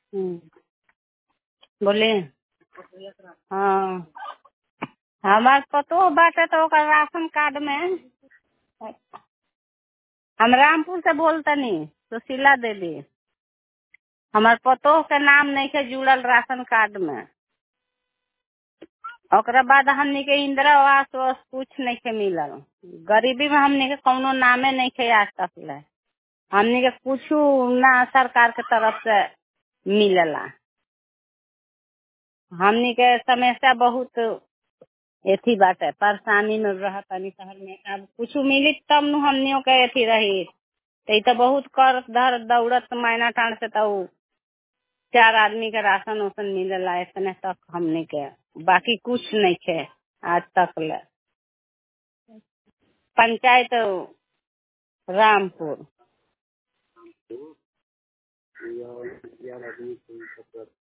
बोली हाँ हमार पतोह बाटे तो ओकर राशन कार्ड में हम रामपुर से बोलतनी सुशीला देवी हमार पतोह के नाम नइखे जुड़ल राशन कार्ड में ओकरा बाद हमनी के इंदिरा आवास वास कुछ नइखे मिलल गरीबी में हमनी के कौनो नामे नइखे आज तक ले हमनी के कुछ ना सरकार के तरफ से मिलेला हमनी के समस्या बहुत एथी बाटे परेशानी में रहतनी शहर में अब कुछ मिली तब नु हमनियों के एथी रही तो ई तो बहुत कर धर दौड़त मैना टाण से तो चार आदमी के राशन उसन मिलेला इतने तक हमनी के बाकी कुछ नहीं खे आज तक ले पंचायत रामपुर